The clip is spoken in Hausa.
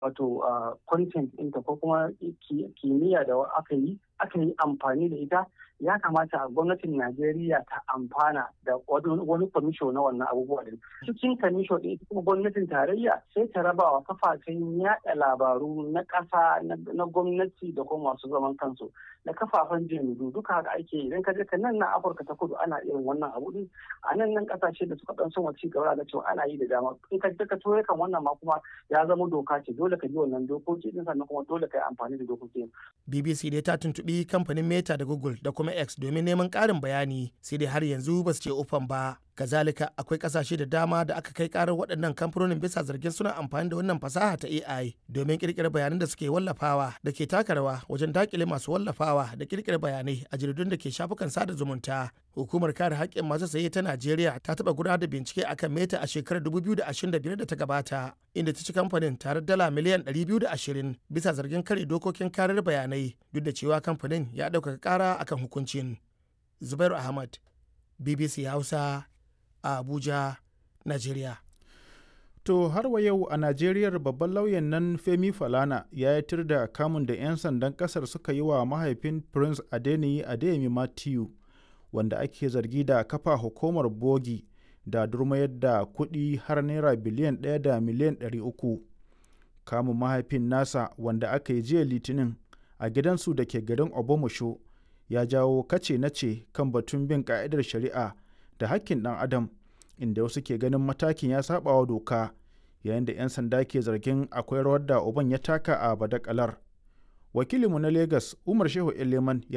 wato content ɗinta ko kuma kimiyya da aka yi aka yi amfani da ita ya kamata gwamnatin Najeriya ta amfana da wani kwamisho na wannan abubuwa din. Cikin kwamisho ɗin kuma gwamnatin tarayya sai ta raba wa kafafen yaɗa labaru na ƙasa na gwamnati da kuma masu zaman kansu da kafafen jaridu duka haka ake yi idan ka je ka nan na Afirka ta kudu ana irin wannan abu din a nan nan ƙasashe da suka ɗan son ci gaba da cewa ana yi da dama in ka je ka ture kan wannan ma kuma ya zama doka ce dole ka bi wannan dokoki din sannan kuma dole ka yi amfani da dokokin. BBC dai ta tuntuɓi kamfanin Meta da Google da kuma X domin neman ƙarin bayani sai dai har yanzu ba su ce ufan ba. Kazalika akwai ƙasashe da dama da aka kai ƙarar waɗannan kamfanonin bisa zargin suna amfani da wannan fasaha ta AI domin ƙirƙirar bayanan da suke wallafawa da ke taka rawa wajen daƙile masu wallafawa da ƙirƙirar bayanai a jaridun da ke shafukan sada zumunta. Hukumar kare haƙƙin masu saye ta Najeriya ta taɓa gudanar da bincike akan Meta a shekarar 2025 da ta gabata inda ta ci kamfanin tare dala miliyan 220 bisa zargin kare dokokin karar bayanai duk da cewa kamfanin ya ɗaukaka ƙara akan hukuncin. Zubairu Ahmad, BBC Hausa, a Abuja, Najeriya. To har wa yau a Najeriya babban lauyan nan Femi Falana ya yi da kamun da 'yan sandan kasar suka yi wa mahaifin Prince Adeniyi Adeyemi Matthew wanda ake zargi da kafa hukumar bogi da durmayar da kuɗi har naira biliyan ɗaya da miliyan ɗari uku. Kamun mahaifin nasa wanda aka yi jiya litinin a gidansu da ke garin Obomosho ya jawo kace nace kan batun bin ka'idar shari'a da hakkin ɗan adam inda wasu ke ganin matakin ya saba wa doka yayin da 'yan sanda ke zargin akwai rawar da uban ya taka a badakalar wakilinmu na lagos umar shehu eleman